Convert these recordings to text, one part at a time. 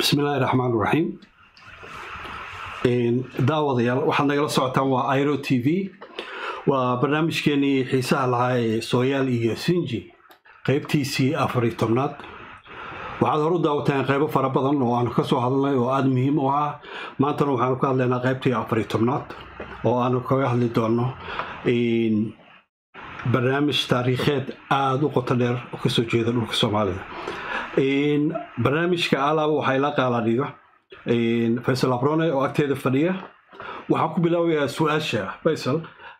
bismillaahi raxmaan raxiim daawadayaal waxaad nagala socotaan waa iro t v waa barnaamijkeenii xiisaha lahaa ee sooyaal iyo sinji qaybtiisii afari tobnaad waxaad hor u daawateen qaybo fara badan oo aanu ka soo hadalnay oo aada muhiim u ah maantana waxaanu ka hadlaynaa qaybtii afari tobnaad oo aanu kaga hadli doono barnaamij taariikheed aada u qoto dheer oo kasoo jeeda dhulka soomaalida barnaamijka alaaba waxaa ila qaaladhiga faysal abrone oo agteeda fadhiya waxaan ku bilaabayaa su-aasha faysal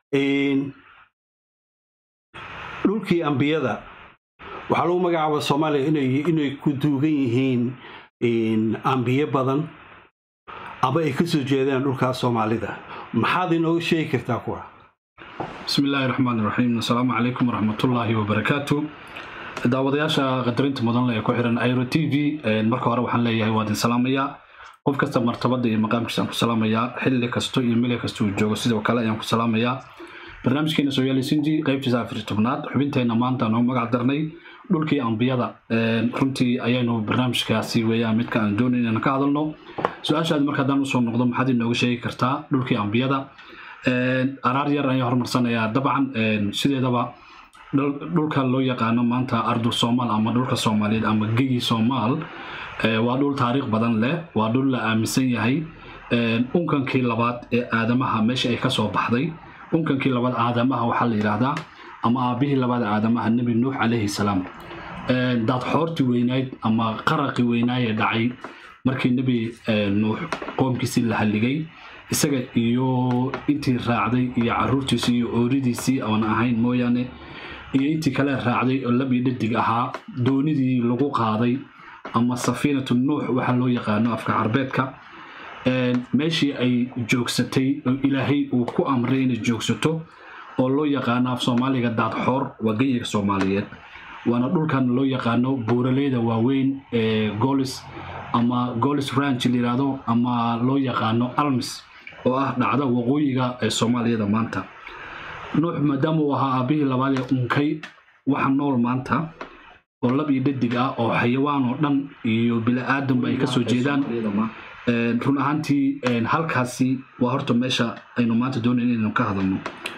dhulkii ambiyada waxaa lagu magacaaba soomaaliya inay ku duugan yihiin ambiye badan ama ay kasoo jeedaan dhulkaas soomaalida maxaad inooga sheegi kartaa kuwa bismi illaahi raxmaan raxiim asalaamu calaykum waraxmatullaahi wabarakaatu daawadayaasha qadarinta mudanle ee ku xiran iro t v marka hore waxaan leeyahay waa idin salaamayaa qof kasta martabada iyo maqaamkiisa aan ku salaamayaa xilli kasto iyo mili kasta uu joogo sidoo kale ayaan ku salaamayaa barnaamijkeena sooyaali sinji qaybtiisa afar tobnaad xubinteenna maanta noo magac darnay dhulkii ambiyada runtii ayaynu barnaamijkaasi weeyaan midka aan doonayn inaan ka hadalno su-aashaadi marka haddaan usoo noqdo maxaad inooga sheegi kartaa dhulkii ambiyada araar yar ayaan horumarsanayaa dabcan sideedaba dhulka loo yaqaano maanta ardul soomaal ama dhulka soomaaliyeed ama geyi soomaal waa dhul taariikh badan leh waa dhul la aaminsan yahay unkankii labaad ee aadamaha meesha ay kasoo baxday unkankii labaad aadamaha waxaa la yidhaahdaa ama aabihii labaad aadamaha nebi nuux calayhi salaam daadxoortii weynayd ama qaraqii weynaayee dhacay markii nebi nuux qoomkiisii la halligay isaga iyo intii raacday iyo caruurtiisii iyo ooridiisii oon ahayn mooyaane iyo intii kale raacday oo lab iyo dhadig ahaa doonidii lagu qaaday ama safiinatu nuux waxaa loo yaqaano afka carbeedka meeshii ay joogsatay oo ilaahay uu ku amray inay joogsato oo loo yaqaano af soomaaliga daadxoor waa geyiga soomaaliyeed waana dhulkan loo yaqaano buuraleyda waaweyn ee golis ama golis ranch layihahdo ama loo yaqaano almis oo ah dhacda waqooyiga ee soomaaliyada maanta nuux maadaama uu ahaa aabihii labaad ee unkay waxa nool maanta oo lab iyo dhadig ah oo xayawaan oo dhan iyo bili-aadanba ay kasoo jeedaan run ahaantii halkaasi waa horta meesha aynu maanta doonayn inaynu ka hadalno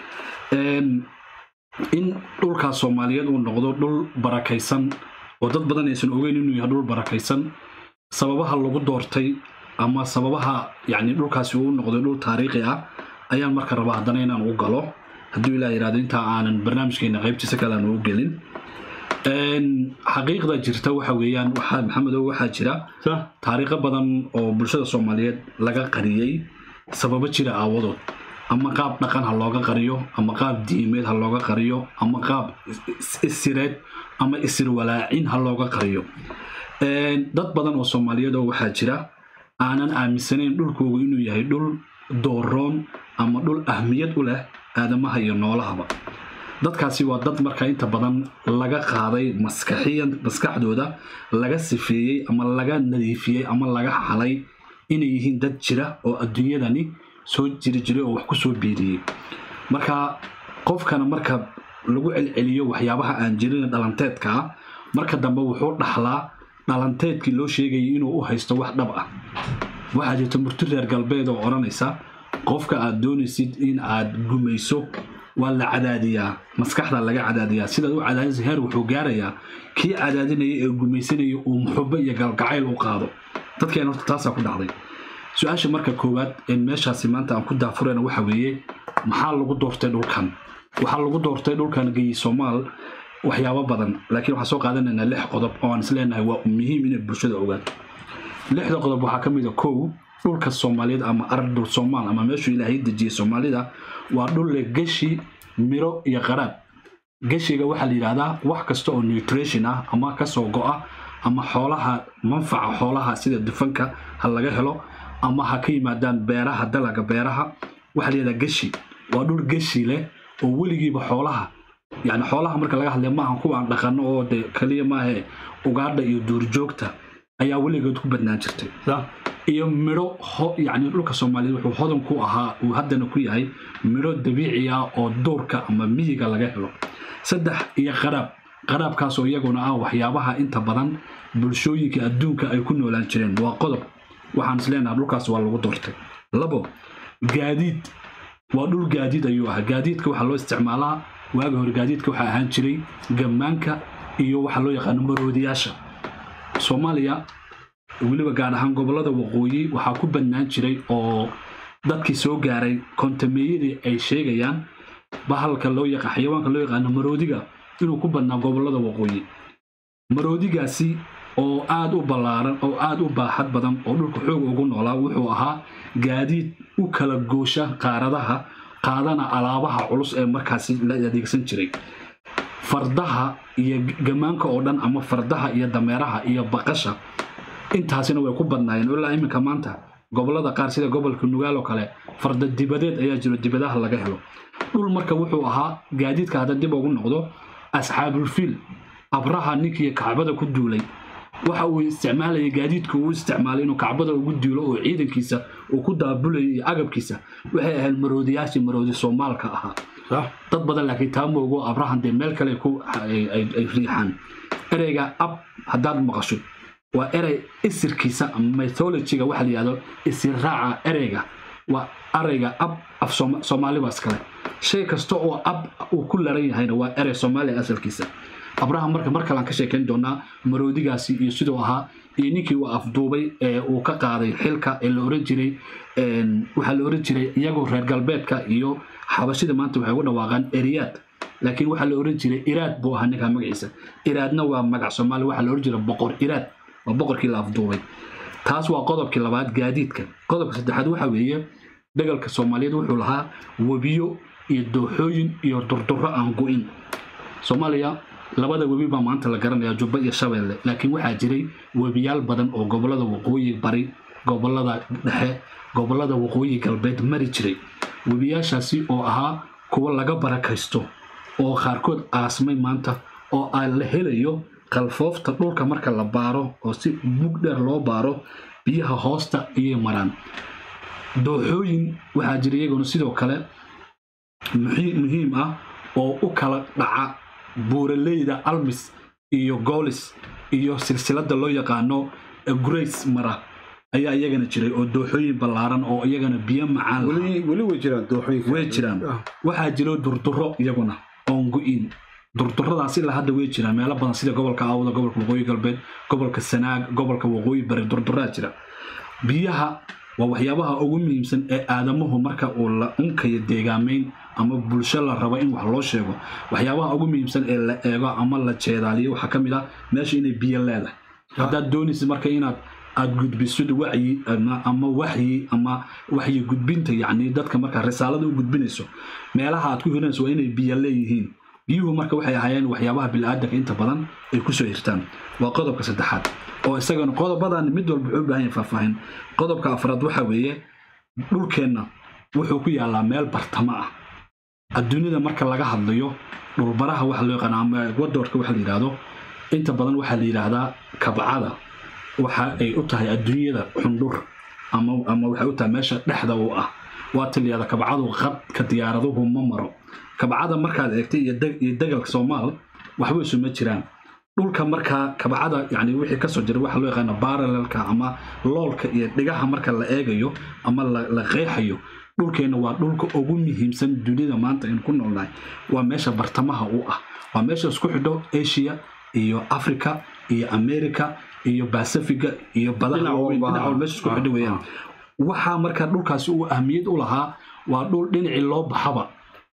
in dhulkaas soomaaliyeed uu noqdo dhul barakaysan oo dad badan aysan ogeyn inuu yahay dhul barakaysan sababaha lagu doortay ama sababaha yani dhulkaasi uu noqday dhul taariikhi ah ayaan marka rabaa haddana inaan u galo hadduu ilaa yihahdo intaa aanan barnaamijkeena qaybtiisa kale aan ugu gelin xaqiiqda jirta waxa weeyaan waxaa maxamedow waxaa jira taariikho badan oo bulshada soomaaliyeed laga qariyey sababo jira aawadood ama qaab dhaqan ha looga qariyo ama qaab diimeed ha looga qariyo ama qaab isireed ama isirwalaacin ha looga qariyo dad badan oo soomaaliyeed oo waxaa jira aanan aaminsanayn dhulkoogu inuu yahay dhul dooroon ama dhul ahmiyad u leh aadamaha iyo noolahaba dadkaasi waa dad marka inta badan laga qaaday maskaxiyan maskaxdooda laga sifeeyey ama laga nadiifiyey ama laga xalay inay yihiin dad jira oo adduunyadani soo jiri jiray oo wax ku soo biiriyey marka qofkana marka lagu celceliyo waxyaabaha aan jirin dhalanteedka ah marka dambe wuxuu dhaxlaa dhalanteedkii loo sheegayay inuu u haysto wax dhab ah waxaa jirta murti reer galbeed oo odhanaysa qofka aad doonaysid in aad gumayso waa la cadaadiyaa maskaxda laga cadaadiyaa sidaad u cadaadisa heer wuxuu gaarayaa kii cadaadinaya ee gumaysanaya uu muxubo iyo galgacayl u qaado dadkeen horta taasaa ku dhacday su-aasha marka koowaad ee meeshaasi maanta aan ku daafurayna waxa weeye maxaa lagu doortay dhulkan waxaa lagu doortay dhulkan geyi soomaal waxyaabo badan laakiin waxaan soo qaadanaynaa lix qodob oo aan isleenahay waa muhiim inay bulshada ogaato lixda qodob waxaa ka mid a kow dhulka soomaaliyeed ama ardul soomaal ama meeshuu ilaahay dejiyey soomaalida waa dhul leh geshi miro iyo qaraab geshiga waxaa la yidhahdaa wax kasta oo nutrition ah ama kasoo go-a ama xoolaha manfaca xoolaha sida dufanka ha laga helo ama ha ka yimaadaan beeraha dalaga beeraha waxaa la yidhahdaa geshi waa dhul geshi leh oo weligiiba xoolaha yani xoolaha marka laga hadlaya maaha kuwa aan dhaqano oo de kaliya maahe ugaadha iyo duurjoogta ayaa weligeed ku badnaan jirtay iyo midho yani dhulka soomaaliyeed wuxuu hodan ku ahaa uu haddana ku yahay midho dabiici ah oo duurka ama miyiga laga helo saddex iyo qaraab qaraabkaasoo iyaguna ah waxyaabaha inta badan bulshooyinka adduunka ay ku noolaan jireen waa qodob waxaan isleenaha dhulkaas waa lagu doortay labo gaadiid waa dhul gaadiid ayuu ahaa gaadiidka waxaa loo isticmaalaa waaga hore gaadiidka waxaa ahaan jiray gammaanka iyo waxaa loo yaqaano maroodiyaasha soomaaliya weliba gaar ahaan gobollada waqooyi waxaa ku badnaan jiray oo dadkii soo gaaray kontameeyadii ay sheegayaan bahalka loo yaqa xayawaanka loo yaqaano maroodiga inuu ku badnaa gobollada waqooyi maroodigaasi oo aad u ballaaran oo aad u baaxad badan oo dhulka xoog ugu noolaa wuxuu ahaa gaadiid u kala goosha qaaradaha qaadana alaabaha culus ee markaasi la adeegsan jiray fardaha iyo gammaanka oo dhan ama fardaha iyo dameeraha iyo baqasha intaasina way ku badnaayeen ilaa iminka maanta gobollada qaar sida gobolka nugaal oo kale farda dibadeed ayaa jiro dibadaha laga helo dhul marka wuxuu ahaa gaadiidka hadda dib ugu noqdo asxaabulfiil abraha ninkii kacbada ku duulay waxa uu isticmaalayay gaadiidka uu isticmaalay inuu kacbada ugu duulo oo ciidankiisa uu ku daabulayay iyo agabkiisa waxay ahayd maroodiyaashii maroodi soomaalka ahaa dad badan laakiin taa moogo abrahan dee meel kale ay riixaan ereyga ab haddaad maqasho waa erey isirkiisa ama mythologiga waxa la yihahdo isirraaca ereyga waa arayga ab af soomaali waa iskale shay kasta oo ab uu ku laran yahayna waa erey soomaaliya asalkiisa abraham marka mar kalean ka sheekayn doonaa maroodigaasi iyo siduu ahaa iyo ninkii uu afduubay ee uu ka qaaday xilka ee la oran jiray waxaa la oran jiray iyagoo reer galbeedka iyo xabashida maanta waxay ugu dhawaaqaan eriyaad laakiin waxaa la oran jiray iraad buu ahaa ninkaa magaciisa iraadna waa magac soomaali waxaa la oran jiray boqor iraad waa boqorkii la afduubay taas waa qodobkii labaad gaadiidka qodobka saddexaad waxa weeye dagalka soomaaliyeed wuxuu lahaa webiyo iyo dooxooyin iyo durduro aan go-in soomaaliya labada webi baa maanta la garanaya jubba iyo shabeelle laakiin waxaa jiray webiyaal badan oo gobollada waqooyi bari gobollada dhexe gobollada waqooyi galbeed mari jiray webiyaashaasi oo ahaa kuwa laga barakaysto oo qaarkood aasmay maanta oo aan la helayo qalfoofta dhulka marka la baaro oo si mug dheer loo baaro biyaha hoosta ayay maraan dooxooyin waxaa jira iyaguna sidoo kale muhiim ah oo u kala dhaca buuraleyda almis iyo goolis iyo silsilada loo yaqaano grace mara ayaa iyagana jiray oo dooxooyin ballaaran oo iyagana biyo macaan weli way jiraan dooxooyinka way jiraan waxaa jiro durduro iyaguna oon go-in durduradaas ilaa hadda way jiraan meelo badan sida gobolka aawda gobolka waqooyi galbeed gobolka sanaag gobolka waqooyi bari durduraa jira biyaha waa waxyaabaha ugu muhiimsan ee aadamuhu marka uu la unkayo deegaamayn ama bulsho la rabo in wax loo sheego waxyaabaha ugu muhiimsan ee la eego ama la jeedaaliyo waxaa ka mid ah meesha inay biyo leedahay haddaad doonaysid marka inaad aad gudbisid wacyi ama waxyi ama waxyi gudbinta yacni dadka marka risaalada u gudbinayso meelaha aad ku hirinayso waa inay biyo leeyihiin biyuhu marka waxay ahaayeen waxyaabaha bilaadanka inta badan ay kusoo hirtaan waa qodobka saddexaad oo isagana qodobadan mid walba wuxuu u baahan yahay faahfaahin qodobka afraad waxa weeye dhulkeenna wuxuu ku yaallaa meel bartamo ah adduunyada marka laga hadlayo dhulbaraha waxa loo yaqaano ama wadoorka waxa la yidhaahdo inta badan waxaa la yidhaahdaa kabcada waxa ay u tahay adduunyada xundhur ama ama waxay u tahay meesha dhexda u ah waa tiliyada kabcadu qadka diyaaraduhu ma maro kabcada markaad eegtay iyo degalka soomaal waxba isuma jiraan dhulka markaa kabcada yani wixii kasoo jira waxa loo yaqaana baralelka ama loolka iyo dhigaha marka la eegayo ama la qeexayo dhulkeenna waa dhulka ugu muhiimsan dunida maanta aynu ku noolnahay waa meesha bartamaha u ah waa meesha isku xidho asia iyo africa iyo america iyo bacifiga iyo badaha dhinac meesha isku xidho weeyaan waxaa marka dhulkaasi uu ahmiyad u lahaa waa dhul dhinacii loo baxaba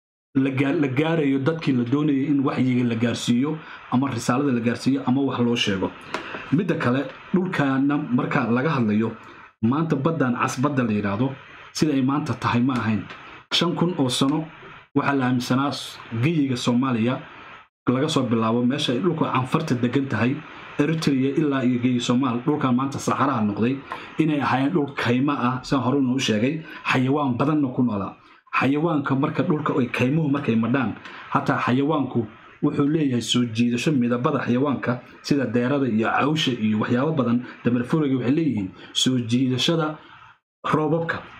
la gaarayo dadkii la doonayay in waxyiga la gaarsiiyo ama risaalada la gaarsiiyo ama wax loo sheego midda kale dhulkaana marka laga hadlayo maanta baddan casbadda la yidhaahdo sida ay maanta tahay ma ahayn shan kun oo sano waxaa la aaminsanaa geyiga soomaaliya laga soo bilaabo meesha ay dhulka canfarta degan tahay eritrea ilaa iyo geyi soomaal dhulkan maanta saxaraha noqday inay ahaayeen dhul kayma ah siaan horena u sheegay xayawaan badanna ku noolaa xayawaanka marka dhulka ay kaymuhu markay madhaan hataa xayawaanku wuxuu leeyahay soo jiidasho midabada xayawaanka sida deerada iyo cawsha iyo waxyaabo badan damarfuriga waxay leeyihiin soo jiidashada roobabka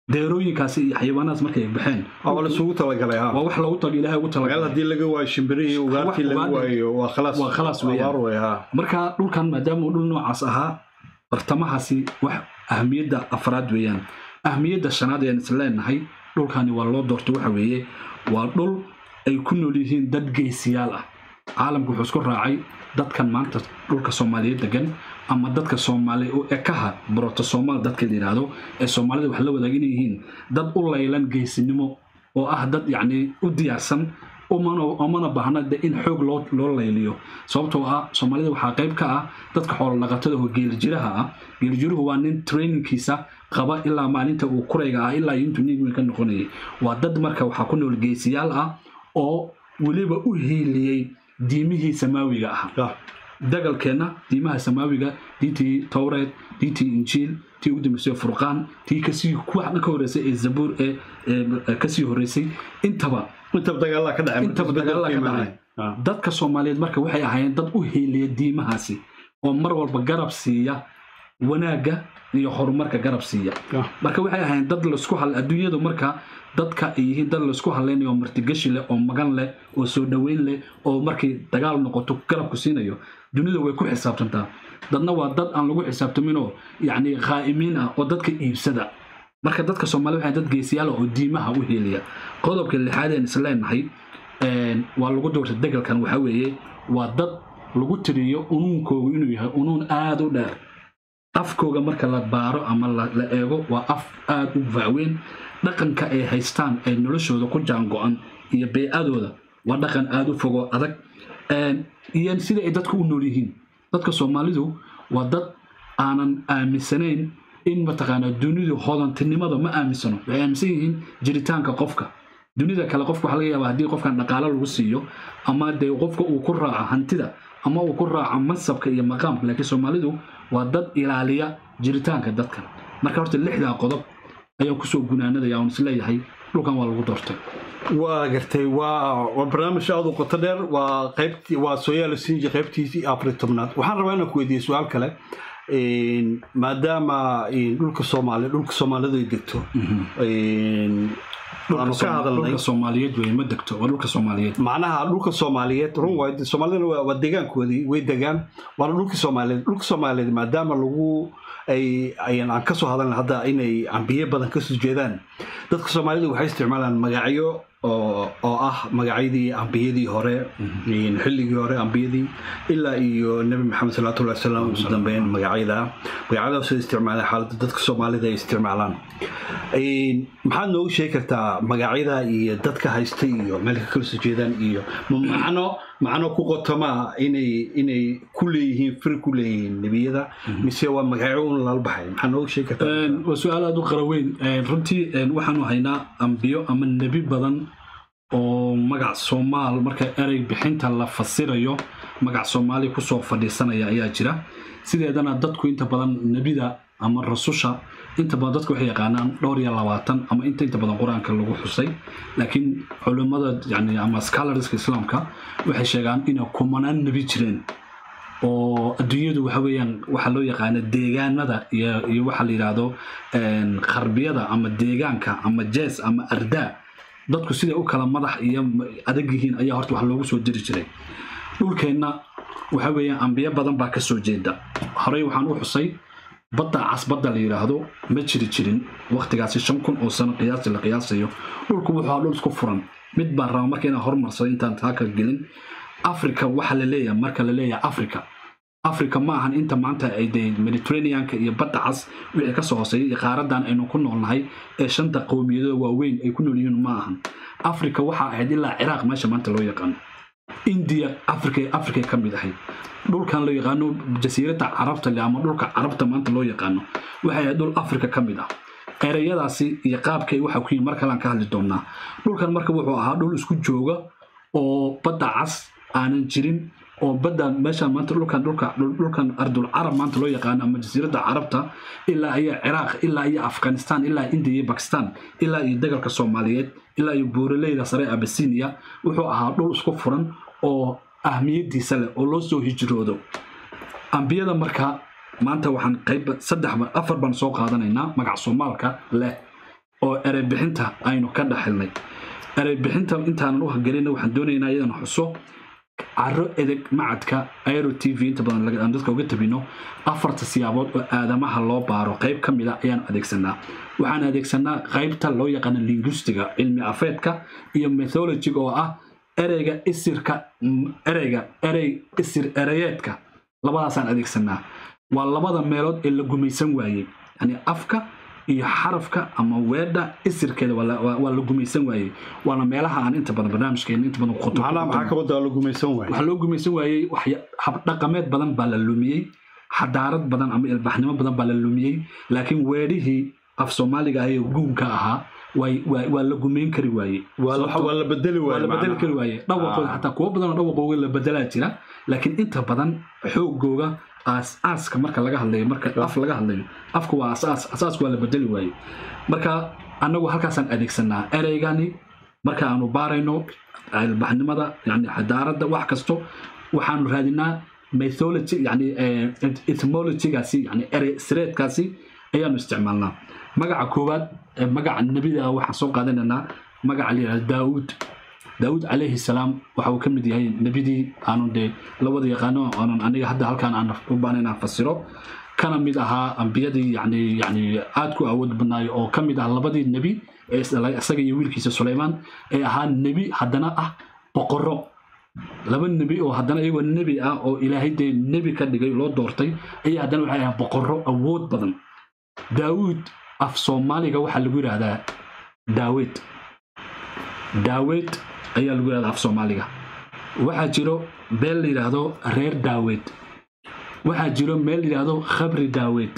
deerooyinkaasi iyo xayawaanahaas markay baxeen waa laisugu talagalay ha waa wax loogu tag ilaahay ugu meel talagalay haddii laga waayo shimbirihii ugaartii laga ugaadhi- waayo waa khalaas waa khalaas weeyaan. abaar wey ha marka dhulkan maadaama uu dhul noocaas ahaa bartamahaasi wax ahmiyadda afraad weeyaan ahmiyadda shanaad ayaan isleenahay dhulkani waa loo doortay waxa weeye waa dhul ay ku nool yihiin dad geesiyaal ah caalamku wuxuu isku raacay dadkan maanta dhulka soomaaliyeed degan ama dadka soomaali u ekaha broto soomaal dadka la yidhaahdo ee soomaalida wax la wadaag inay yihiin dad u laylan geesinimo oo ah dad yacni u diyaarsan umana umana baahna de in xoog loo loo layliyo sababtoo ah soomaalida waxaa qayb ka ah dadka xoolo dhaqatada oo geelijiraha ah geelijiruhu waa nin trainingkiisa qaba ilaa maalinta uu kurayga ah ilaa iyo intuu nin ka noqonayay waa dad marka waxaa ku nool geesiyaal ah oo weliba u hiiliyey diimihii samaawiga ah Ah, dagalkeenna diimaha samaawiga diintii towreed diintii injiil tii ugu dambeysay furqaan tii kasii kuwa ka horeysay ee zabuur ee ee kasii horeysay intaba intaba dagaalaa ka dhacay intaba dagaalada ka dhacay Ah, dadka soomaaliyeed marka waxay ahaayeen dad u hiiliya diimahaasi oo mar walba garab siiya wanaagga iyo horumarka garab siiya ah. marka waxay ahaayeen dad laisku hal adduunyadu marka dadka ay yihiin dad laisku hallaynayo oo martigashi leh oo magan leh oo soo dhoweyn leh oo markay dagaal noqoto garabku siinayo dunida way ku xisaabtantaa dadna waa dad aan lagu xisaabtaminoo yacni khaa'imiin ah oo dadka iibsada marka dadka soomaalida waxay dad geesiyaal ah oo diimaha u heeliya qodobka lixaad een isleenahay een, waa lagu doortay degalkan waxaa weeye waa dad lagu tiriyo unuunkoogu inuu yahay unuun aada u dheer afkooga marka la baaro ama la la eego waa af aada u vacweyn dhaqanka ay haystaan ay noloshooda ku jaango-an iyo bey'adooda waa dhaqan aada u fogo adag Een, iyo sida ay dadku u nool yihiin dadka soomaalidu waa dad aanan aaminsanayn in mataqaanaa dunidu hodantinimada ma aaminsano waxay aaminsan yihiin jiritaanka qofka dunida kale qofka waxaa laga yaabaa haddii qofkan dhaqaalo lagu siiyo ama dee qofka uu ku raaco hantida ama uu ku raaco mansabka iyo maqaamka laakiin soomaalidu waa dad ilaaliya jiritaanka dadkan marka horta lixdaa qodob ayaan kusoo gunaanadaya oon isleeyahay dhulkan waa lagu doortay waa gartay waa waa barnaamij aada u qoto dheer waa qaybtii waa sooyaal sinji qaybtiisii afar tobnaad waxaan rabaa inaan ku weydiiyo su-aal kale Een, maadaama een, dhulka soomaali dhulka soomaalidu ay degto een, aanu ka hadalnay dhulka soomaaliyeed wey ma degto waa dhulka soomaaliyeed macnaha dhulka soomaaliyeed run waay soomaalidana waa waa deegaankoodii way degaan waana dhulkii soomaaliyeed dhulka soomaaliyeed maadaama lagu ay ayaan aan kasoo hadalna hadda inay ambiye badan kasoo jeedaan dadka soomaalida waxay isticmaalaan magacyo oo oo ah magacyadii ambiyadii hore een, xilligii hore ambiyadii ilaa iyo nebi maxamed salawaatullahi wasalaamu ugu dambeyn magacyada magacyadaasoo isticmaalaan xaaladda dadka soomaalida ay isticmaalaan Een, maxaad noogu sheegi kartaa magacyada iyo dadka haysta iyo meel ka kala soo jeedaan iyo ma macno macno ku qotoma inay inay ku leeyihiin fir ku leeyihiin nebiyada mise waa magacyo un lala baxay maxaa noogu sheegi kartaa Een, waa su-aal aada u qara weyn Een, runtii een, waxaanu haynaa ambiyo ama nebi badan oo magac soomaal marka erey bixinta la fasirayo magac soomaali kusoo fadhiisanaya ayaa jira sideedana dadku inta badan nebida ama rasusha inta badan dadku waxay yaqaanaan dhowr iyo labaatan ama inta inta badan qur-aanka lagu xusay laakiin culimmada yani ama scholarska islaamka waxay sheegaan inay kumanaan nebi jireen oo adduunyadu waxa weeyaan waxaa loo yaqaana deegaanada iyo iyo waxa la yidhaahdo een, kharbiyada ama deegaanka ama jees ama ardaa dadku siday u kala madax iyo adag yihiin ayaa horta wax loogu soo diri jiray dhulkeenna waxa weeyaan ambiyo badan baa ka soo jeeda horey waxaan u xusay badda cas badda la yidhaahdo ma jiri jirin waqtigaasi shan kun oo sano qiyaasi la qiyaasayo dhulku wuxuu ahaa dhul isku furan mid baan raba marka inaan hormarsado intaan taa ka gelin africa waxa la leeyahay marka la leeyahay africa africa ma ahan inta maanta ay dee mediterraneanka iyo badda cas wixii kasoo hooseeya iyo qaaradan aynu ku noolnahay ee shanta qowmiyadooda waaweyn ay ku nool yihiin ma ahan africa waxaa ahayd ilaa ciraaq meesha maanta loo yaqaano indiya africa africa ka mid ahayd dhulkan loo yaqaano jasiiradda carabta le ama dhulka carabta maanta loo yaqaano waxay ahayd dhul africa ka mid ah ereyadaasi iyo qaabkay waxa ku yihin mar kalean ka hadli doonaa dhulkan marka wuxuu ahaa dhul isku jooga oo badda cas aanan jirin oo badda meeshaan maanta dhulkan dhulka dhulkan ardul carab maanta loo yaqaano ama jasiiradda carabta ilaa iyo ciraaq ilaa iyo afghanistan ilaa indiya iyo bakistan ilaa iyo dagalka soomaaliyeed ilaa iyo buuraleyda sare abasinia wuxuu ahaa dhul isku furan oo ahmiyadiisa leh oo loo soo hijroodo ambiyada marka maanta waxaan qayb saddex afar baan soo qaadanaynaa magac soomaalka leh oo ereybixinta aynu ka dhaxilnay ereybixinta intaanan u hagelina waxaan doonaynaa iyadana xuso caro edeg macadka aero t v inta badan aan dadka uga tabino afarta siyaabood oo aadamaha loo baaro qayb ka mida ayaan adeegsanaa waxaan adeegsanaa qaybta loo yaqaano linguistiga cilmi afeedka iyo methologiga oo ah ereyga isirka ereyga erey isir ereyeedka labadaasaan adeegsanaa waa labada meelood ee la gumaysan waayey yani afka iyo xarafka ama weedha isirkeeda waa la gumaysan waayey waana meelaha aan inta badan barnaamijkeena inta badan macnaha maxaa ka wadaa la gumaysan waayey waxaa loo gumaysan waayey habdhaqameed badan baa la lumiyey xadaarad badan ama ilbaxnimo badan baa la lumiyey laakiin weedhihii af soomaaliga ah ee guunka ahaa waa la gumayn kari waaye waa la bedeli waa la bedeli kari waaye dhawaqooda xataa kuwo badan oo dhawaqooga la bedelaa jira laakiin inta badan xoogooga aas-aaska marka laga hadlayo marka af laga hadlayo afku waa asaas asaasku waa la bedeli waaye marka annagu halkaasaan adeegsanaa ereygani marka aanu baarayno ilbaxnimada yani xadaaradda wax kasto waxaanu raadinaa mythology yani etymologygaasi yani erey sireedkaasi ayaanu isticmaalnaa magaca koowaad magaca nebida waxaan soo qaadanaynaa magaca la yidhahda daawuud daawuud calayhi salaam waxa uu ka mid yahay nebidii aanu dee lawada yaqaano aanan aniga hadda halkaan aan u baahan inaan fasiro kana mid ahaa ambiyadii yani yani aad ku awood badnaayo oo ka mid ah labadii nebi ee isdhalay isaga iyo wiilkiisa suleymaan ee ahaa nebi haddana ah boqorro laba nebi oo haddana iyagoo nebi ah oo ilaahay dee nebi ka dhigay loo doortay ayaa haddana waxay ahaa boqorro awood badan daawuud af soomaaliga waxaa lagu yidhaahdaa daawed daawed ayaa lagu yidhahdaa af soomaaliga waxaa jiro beel la yidhaahdo reer daawed waxaa jiro meel la yidhaahdo khabri daawed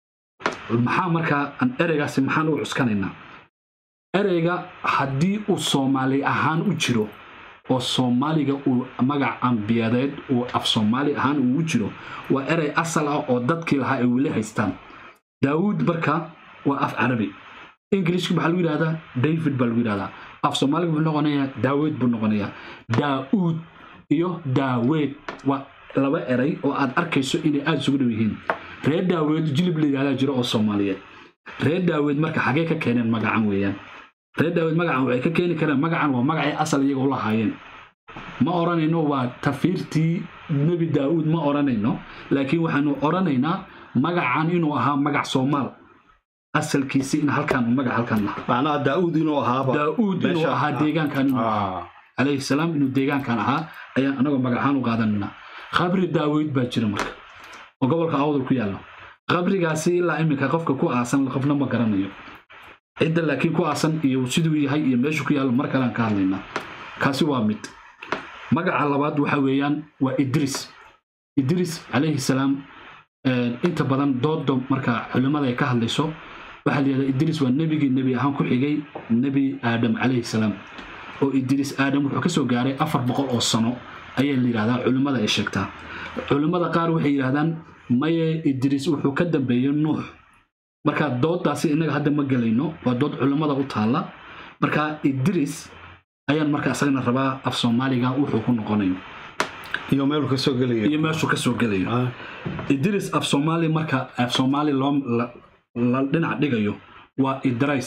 maxaa markaa aan ereygaasi maxaan u cuskanaynaa ereyga haddii uu soomaali ahaan u jiro oo soomaaliga uu magac ambiyadeed uu af soomaali ahaan uu u jiro waa erey asal ah oo dadkii lahaa ay weli haystaan daawuud marka waa af carabi ingilishka maxaa lagu yidhahdaa david baa lagu yidhahdaa af soomaaliga wuxuu noqonayaa daawed buu noqonayaa daa'uud iyo daaweed waa laba eray oo aad arkayso inay aada isugu dhow yihiin reer daaweed jilib la yidhahdaa jiro oo soomaaliyeed reer daaweed marka xagee ka keeneen magacan weeyaan reer daaweed magacan waxay ka keeni kareen magacan waa magacay asal iyaga u lahaayeen ma odhanayno waa tafiirtii nebi daa'uud ma odhanayno laakiin waxaanu odhanaynaa magacan inuu ahaa magac soomaal asalkiisi in halkaan magac halkaan lahaa macnaha daa'uud inuu ahaaba daa'uud inuu ahaa deegaankan inuu ahaa calayhi salaam inuu deegaankan ahaa ayaan anagoo magacahaan u qaadanaynaa khabri daaweyd baa jira marka oo gobolka awdal ku yaalla qabrigaasi ilaa iminka qofka ku aasan qofna ma garanayo cidda laakiin ku aasan iyo siduu yahay iyo meeshu ku yaallo mar kalean ka hadlaynaa kaasi waa mid magaca labaad waxa weeyaan waa idris idris calayhi salaam inta badan doodo marka culimmada ay ka hadlayso waxaa layihahdaa idris waa nebigii nebi ahaan ku xigay nebi aadam calayhi salaam oo idris aadam wuxuu kasoo gaaray afar boqol oo sano ayaa la yidhahdaa culimmada ay sheegtaa culimmada qaar waxay yidhahdaan maye idris wuxuu ka dambeeyey nuux marka dooddaasi innaga hadda ma gelayno waa dood culimmada u taalla marka idris ayaan marka isagana rabaa af soomaaliga wuxuu ku noqonayo iyo meeluu kasoo gelaya iyo meeshuu kasoo gelayo idris af soomaali marka af soomaali loo la dhinac dhigayo waa idrais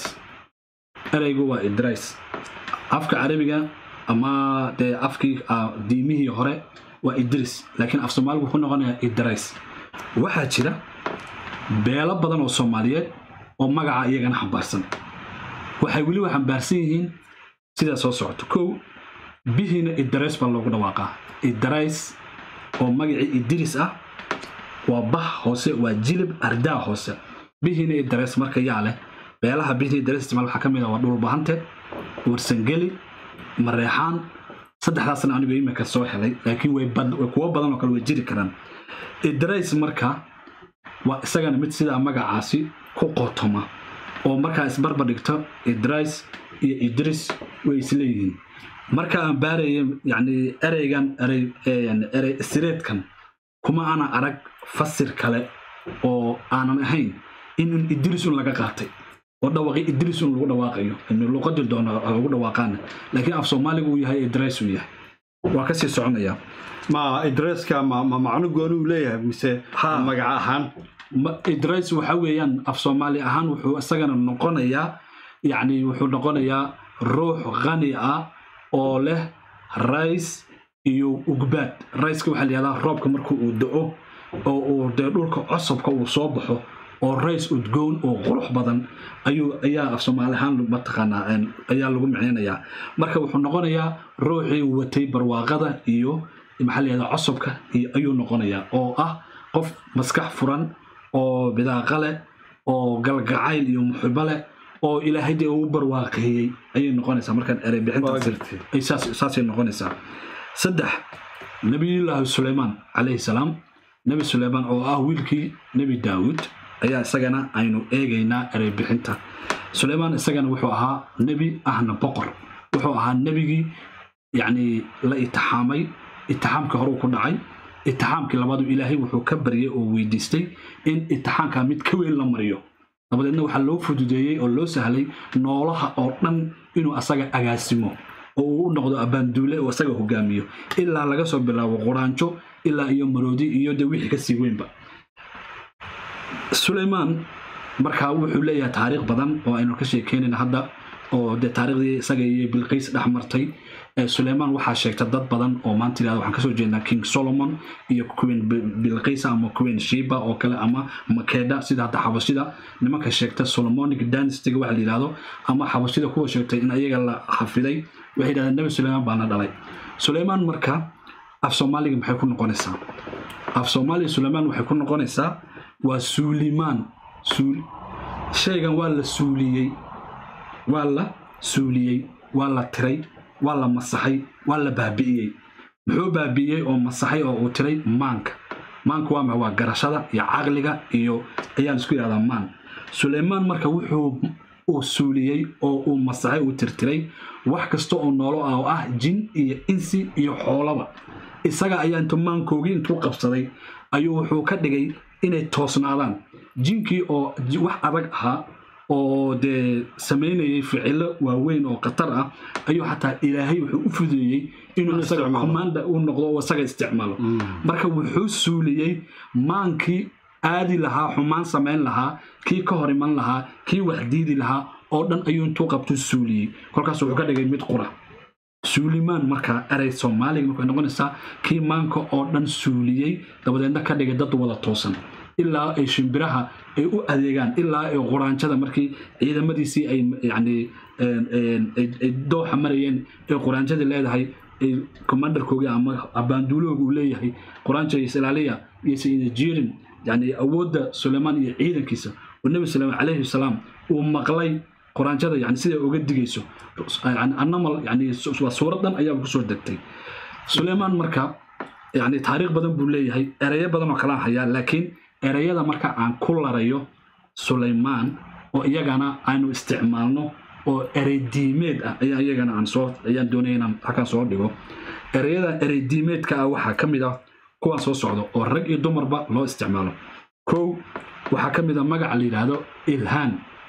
ereygu waa idrais afka carabiga ama dee afkii diimihii hore waa idris laakiin af soomaaligu wuxuu noqonayaa idrais waxaa jira beelo badan oo soomaaliyeed oo magaca iyagana xambaarsan waxay weliba xambaarsan yihiin sidaa soo socoto kow bihiina idrais baa loogu dhawaaqaa idrais oo magacii idris ah waa bah hoose waa jilib ardaa hoose bihiina idrais marka yaa leh beelaha bihiina idrais isticmaal waxaa ka mid ah waa dhulbahante warsangeli mareexaan saddexdaasna anigu imika soo helay laakiin way kuwo badan oo kale way jiri karaan idrais marka waa isagana mid sidaa magacaasi ku qotoma oo markaa isbarbar dhigto idrais iyo idris way isleeyihiin marka aan baaraya yani ereygan erey sireedkan kuma ana arag fasir kale oo aanan ahayn in idris un laga qaatay oo dhawaqi idris un lagu dhawaaqayo luqadii doona lagu dhawaaqaana laakiin af soomaaliga uu yahay idris uu yahay waa kasii soconaya ma idreska ma macno gooni uu leeyahay mise magaca ahaan idris waxa weeyaan af soomaali ahaan wuxuu isagana noqonayaa yacni wuxuu noqonayaa ruux qani ah oo leh rays iyo ugbaad rayska waxaa la yihahdaa roobka marka uu do-o oo uu dee dhulka cosabka uu soo baxo oo rays udgoon oo qurux badan ayuu ayaa af soomaali ahaan mataqaanaa ayaa lagu micnaynayaa marka wuxuu noqonayaa ruuxii watay barwaaqada iyo maxaa la yihahdaa cosabka iyo ayuu noqonayaa oo ah qof maskax furan oo bidaaqa leh oo galgacayl iyo muxibo leh oo ilaahay dee uu barwaaqeeyey ayay noqonaysaa markaan erey bixintasaasay noqonaysaa saddex nabiyullaahi suleymaan calayhi salaam nebi suleymaan oo ah wiilkii nebi daawud ayaa isagana aynu eegaynaa erey bixinta suleymaan isagana wuxuu ahaa nebi ahna boqor wuxuu ahaa nebigii yacni la itixaamay itixaamkii horuu ku dhacay itixaamkii labaadu ilaahay wuxuu ka baryay oo weydiistay in itixaamka mid ka weyn la mariyo dabadeedna waxaa loo fududeeyey oo loo sahlay noolaha oo dhan inuu asaga agaasimo oo uu u noqdo abbaanduule oo asaga hogaamiyo ilaa laga soo bilaabo quraanjo ilaa iyo maroodi iyo de wixii kasii weynba suleymaan markaa wuxuu leeyahay taariikh badan oo aynu ka sheekeynayna hadda oo de taariikhdii isaga iyo bilqiys dhex martay suleymaan waxaa sheegta dad badan oo maanta yirahda waxaan kasoo jeednaa king solomon iyo queen bilqisa ama queen shiba oo kale ama makeda sida hadda xabashida nimanka sheegta solomonic dynastyga waxa la yidhahdo ama xabashida kuwa sheegtay in ayaga la xafiday waxay yidhahdeen nebi suleymaan baana dhalay suleymaan marka af soomaaliga maxay ku noqonaysaa af soomaaliga suleymaan waxay ku noqonaysaa waa suulimaan shaygan waa la suuliyey waa la suuliyey waa la tiray waa la masaxay waa la baabi'iyey muxuu baabi'iyey oo masaxay oo uu tiray maanka maanka waa maxa waa garashada iyo caqliga iyo ayaan isku yidhahdaa maan suleymaan marka wuxuu uu suuliyey oo uu masaxay uu tirtiray wax kasta oo noolo ah oo ah jin iyo insi iyo xoolaba isaga ayaa intuu maankoogii intuu qabsaday ayuu wuxuu ka dhigay inay toosnaadaan jinkii oo wax adag ahaa oo dee samaynayay ficilo waaweyn oo khatar ah ayuu xataa ilaahay wuxuu u fudeeyey inuu isaga commanda u noqdo oo isaga isticmaalo marka wuxuu suuliyey maankii aadi lahaa xumaan samayn lahaa kii ka hor iman lahaa kii wax diidi lahaa oo dhan ayuu intuu qabtuu suuliyey kolkaas wuxuu ka dhigay mid qura suulimaan markaa erey soomaaliga markay noqonaysaa kii maanka oo dhan suuliyey dabadeedna ka dhigay dad wada toosan ilaa ay shimbiraha ay u adeegaan ilaa ay quraanjada markii ciidamadiisii ay yani ay dooxa marayeen ay quraanjadii leedahay ay commandarkoogi ama abaanduulooga uu leeyahay quraanja islaaliya iyo sayida jirin yani awoodda suleymaan iyo ciidankiisa oo nebi suleymaan calayhi salaam uu maqlay quraanjada yani siday uga digayso anamal yani waa suuradan ayaaba kusoo degtay suleymaan marka yani taariikh badan buu leeyahay ereyo badan oo kalaan hayaa laakiin ereyada marka aan ku larayo sulaymaan oo iyagana aynu isticmaalno oo erey diimeed ah ayaa iyagana aan soo ayaan doonaya inaan halkan soo dhigo ereyada erey diimeedka ah waxaa ka mid ah kuwaan soo socdo oo rag iyo dumarba loo isticmaalo kow waxaa ka mid a magaca la yidhaahdo ilhaan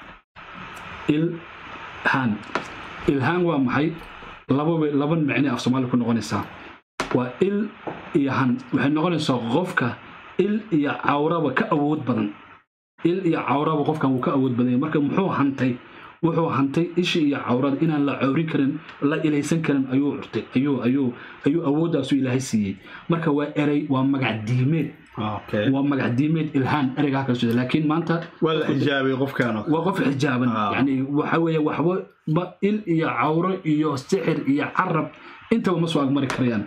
ilhaan ilhaan waa maxay lababa laba micne af soomaaliya ku noqonaysaa waa il iyo han waxay noqonaysaa qofka il iyo cawraba ka awood badan il iyo cawraba qofkan wuu ka awood badanya marka muxuu hantay wuxuu hantay ishi iyo cawrada inaan la cawrin karin la ilaysan karin ayuu curtay ayuu ayuu ayuu awooddaasu ilaahay siiyey marka waa erey waa magac diimeed waa magac diimeed ilhaan ereyga halka sida laakiin maanta waa la xijaabay qofkaan waa qof xijaaban yani waxa weeye waxba ba il iyo cawro iyo sixir iyo carab intaba ma soo agmari karayaan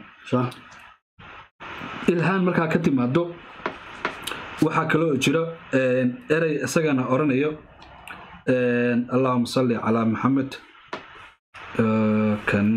ilhaan markaa ka timaado waxaa kaloo jiro erey isagana oranayo allahuma salli calaa maxamed kan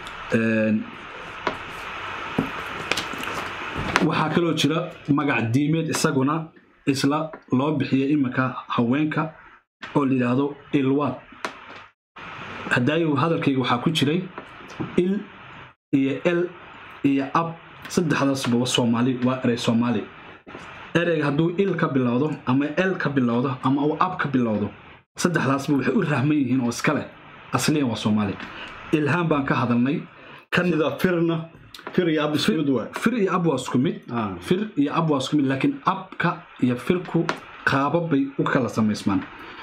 waxaa kaloo jira magac diimeed isaguna isla loo bixiya iminka haweenka oo la yidhaahdo ilwaad hadaayu hadalkayga waxaa ku jiray il iyo el iyo ab saddexdaasba soomaali waa erey soomaali ereyga hadduu il ka bilowdo ama el ka bilowdo ama uu ab ka bilowdo saddexdaasba waxay u rahman yihiin oo iska leh asliyan waa soomaali ilhaan baan ka hadalnay sida firna fir iyo ab isku mid waa fir iyo ab waa isku mid fir iyo ab waa isku mid laakiin abka iyo firku qaabab bay u kala samaysmaan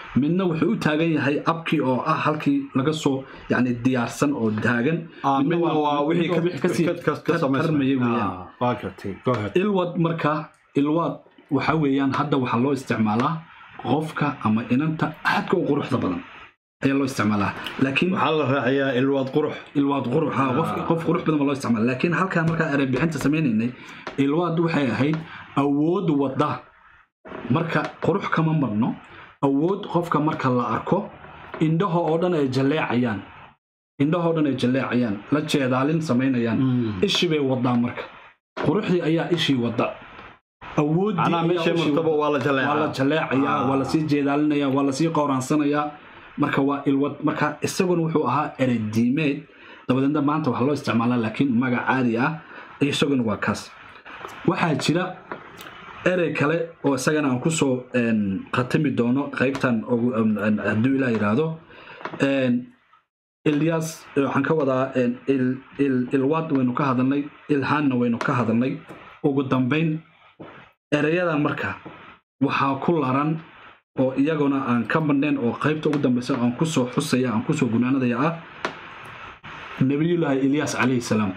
midna wuxuu u taagan yahay abkii oo ah halkii laga soo yani diyaarsan oo taagan Ah, midna midna waa wixii midna ka- wixii kasii ka- ka- ka tar- samaysan. tarmaya weeyaan Ah, waa gartay. Go ahead. ilwad marka ilwad waxa weeyaan hadda waxaa loo isticmaalaa qofka ama inanta aadka u quruxda badan ayaa loo isticmaalaa laakiin waxaa la raaciyaa ilwaad qurux ilwaad qurux ha qof qof qurux badan baa loo isticmaala laakiin halkaan markaa erey bixinta sameynaynay ilwaad waxay ahayd awood wada marka qurux kama marno awood qofka marka la arko indhaha oo dhan ay jalleecayaan indhaha oo dhan ay jalleecayaan la jeedaalin samaynayaan ishi bay wadaa marka quruxdii ayaa ishii wada awooddii macnaha ayaa meeshay ishii martaba waa la waa la jaleecaa jaleecayaa Ah. waa lasii jeedaalinaya waa lasii qowraansanayaa marka waa ilwad marka isaguna wuxuu ahaa erediimeed dabadeedna maanta waxaa loo isticmaalaa laakiin magac caadi ah isaguna waa kaas waxaa jira erey kale oo isagana aan kusoo een, khatimi doono qaybtan ugu- een, een, hadduu ilaa yidhaahdo een, ilyas waxaan ka wadaa een, il- il- ilwaad waynu ka hadalnay ilhaanna waynu ka hadalnay ugu dambayn ereyadan marka waxaa ku laran oo iyaguna aan ka madhnayn oo qaybta ugu dambeysa aan kusoo xusaya aan kusoo gunaanadaya ah nebiyullaahi ilyas calayhi salaam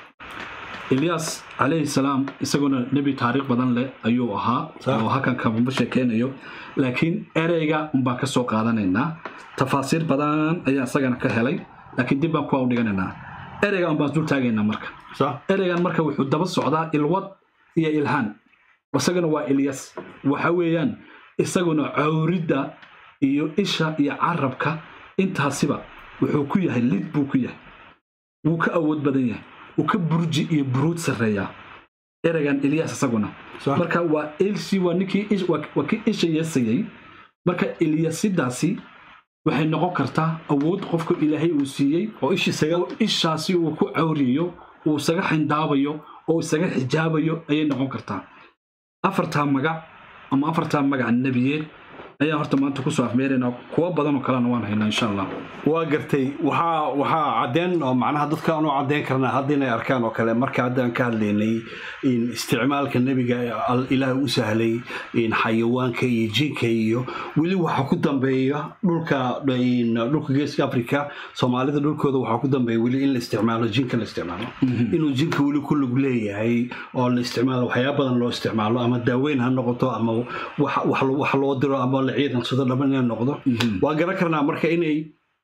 ilyas calayhi salaam isaguna nebi taariikh badan leh ayuu ahaa Sax. oo halkan kabama sheekeynayo laakiin ereyga unbaan ka soo qaadanaynaa tafaasiir badan ayaa isagana ka helay laakiin dib baan kuwa u dhiganaynaa ereyga unbaan dul taagaynaa marka Sax? ereygan marka wuxuu daba socdaa ilwad iyo ilhaan isaguna waa ilyas waxa weeyaan isaguna cawridda iyo isha iyo carabka intaasiba wuxuu ku yahay lid buu ku yahay wuu ka awood badan yahay wuu ka burji iyo buruud sarreeyaa ereygan ilyas isaguna Sax? marka waa ilsi waa ninkii ish- waa waa kii isha yeesayey marka ilyasidaasi waxay noqon kartaa awood qofka ilaahay uu siiyey oo ishii sagal oo ishaasi uu ku cawriyayo uu isaga xindaabayo oo isaga xijaabayo ayay noqon kartaa afartaa magac ama afartaa magac nebiyeed ayaan horta maanta kusoo afmeeraynaa kuwo badan oo kalena waan haynaa insha allah waa gartay waxaa waxaa cadeen oo macnaha dadka aanu cadeen karnaa hadda inay arkaan oo kale marka haddaan ka hadlaynay in isticmaalka nebiga al- ilaahay u sahlay in xayawaanka iyo jinka iyo weli waxaa ku dambeeya dhulka in dhulka geeska africa soomaalida dhulkooda waxaa ku dambeeya weli in la isticmaalo jinka la isticmaalo inuu jinka weli ku lug leeyahay oo la isticmaalo waxyaaba badan loo isticmaalo ama daaweyn ha noqoto ama wax wax lo- wax loo diro ama la ciidansado dhaban inay noqdo waa garan karnaa marka inay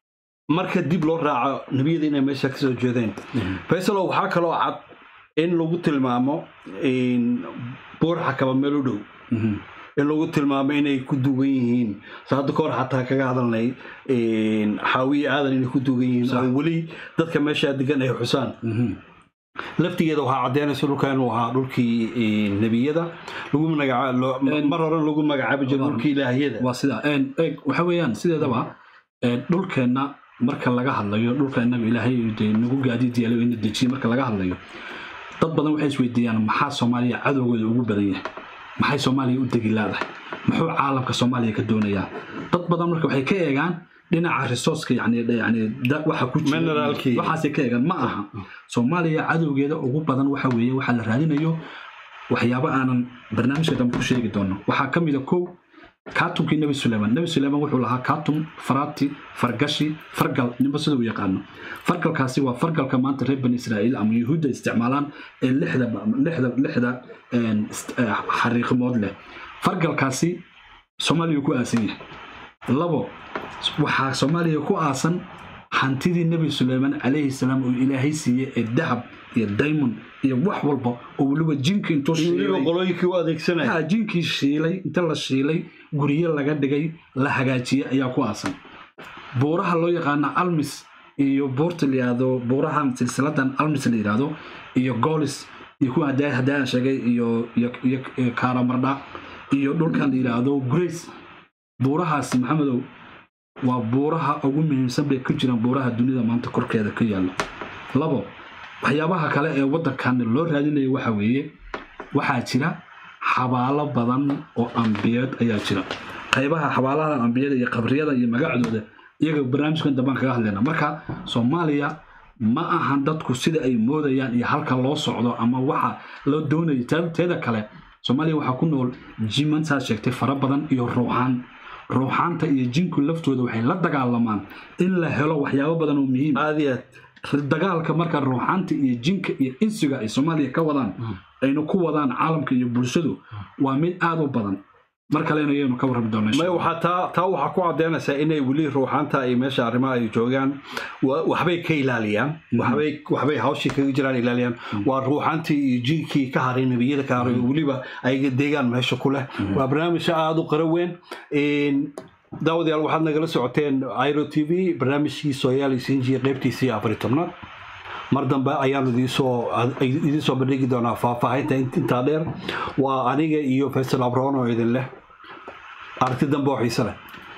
marka dib loo raaco nebiyada inay meesha ka soo jeedeen faysalo waxaa kaloo cad in lagu tilmaamo in buur xakaba meel u dhow Mhm. in lagu tilmaamo inay ku dugan yihiin sa hadda kahor xataa kaga hadalnay in xaawiye aadan inay ku dugan yihiin Sax. oo weli dadka meesha degan ay xusaan Mhm. laftigeeda waxaa caddeynaysa dhulka inuu ahaa dhulkii eh, nebiyada lagu magaca loo- En- mar hore lagu magacaabi jiray dhulkii ilaahiyada waa sidaa Een, eeg, waxa weeyaan sideedaba een, dhulkeenna marka laga hadlayo dhulka inaga ilaahay dee nagu gaadiid yeelo ina dejiye marka laga hadlayo dad badan waxay isweydiiyaan maxaa soomaaliya cadowgooda ugu badan yahay maxay soomaaliya u degi laadahay muxuu caalamka soomaaliya ka doonayaa dad badan marka waxay ka eegaan dhinaca resourceka yani yani da- waxa ku jira Mineralkii. waxaasay ka eegaan ma aha soomaaliya cadowgeeda ugu badan waxa weeye waxaa la raadinayo waxyaabo aanan barnaamijka dambe ku sheegi doono waxaa ka mid a kow kaatumkii nebi suleyman nebi suleyman wuxuu lahaa kaatum faraati fargashi fargal ninba sida u yaqaano fargalkaasi waa fargalka maanta reer bani israa'iil ama yuhuudda isticmaalaan ee lixda lixda lixda een, ist- eh, xariiqimood leh fargalkaasi soomaaliya ku aasan yahay labo waxaa soomaaliya ku aasan hantidii nebi suleyman calayhi salaam uu ilaahay siiyey ee dahab iyo diamond iyo wax walba oo weliba jinka intuu in weliba shiilay qolooyinkii u adeegsanaya haa, jinkii shiilay inta la shiilay guryo laga dhigay la hagaajiyey ayaa ku aasan buuraha loo yaqaana almis iyo buurta la yidhaahdo buurahan silsiladan almis la yidhaahdo iyo golis iyo kuwa hadaa hadaa sheegay iyo iyo iyo iyo karamardha iyo dhulkan la yidhaahdo grace buurahaasi maxamedow waa buuraha ugu muhiimsan bay ku jiraan buuraha dunida maanta korkeeda ka yaalo labo waxyaabaha kale ee waddankan loo raadinayo waxa weeye waxaa jira xabaalo badan oo ambiyeed ayaa jira qaybaha xabaalaha ambiyada iyo qabriyada iyo magacdooda iyaga barnaamijkan dambaan kaga hadlayna marka soomaaliya ma ahan dadku sida ay moodayaan iyo halka loo socdo ama waxa loo doonayo Te- teeda kale soomaaliya waxaa ku nool jimantaa sheegtay fara badan iyo ruuxaan ruuxaanta iyo jinku laftooda waxay la dagaalamaan in la helo waxyaabo badan oo muhiim ah. aad iyo aad dagaalka marka ruuxaanta iyo jinka iyo insiga ay soomaaliya ka wadaan ayna ku wadaan caalamka iyo bulshadu waa mid aada u badan mar kalena ayaynu ka warrami doonaa insha may Allah. waxaa taa taa waxaa ku caddaynaysaa inay weli ruuxaanta ay meesha arrimaha ay joogaan wa- waxbay ka ilaaliyaan waxbay waxbay hawshii kaga jiraan ilaaliyaan waa ruuxaantii iyo jinkii ka haray nebiyada ka haray weliba ayaga deegaan meesha ku leh waa barnaamijka aada u qara weyn Een, daawadayaal waxaad nagala socoteen iro t v barnaamijkii sooyaali sinji qeybtiisii afari tobnaad mar dambe ayaanu idinsoo idinsoo bandhigi doonaa faahfaahinta int- intaa dheer waa aniga iyo faysal abroon oo idin leh aragti dambe oo xiise leh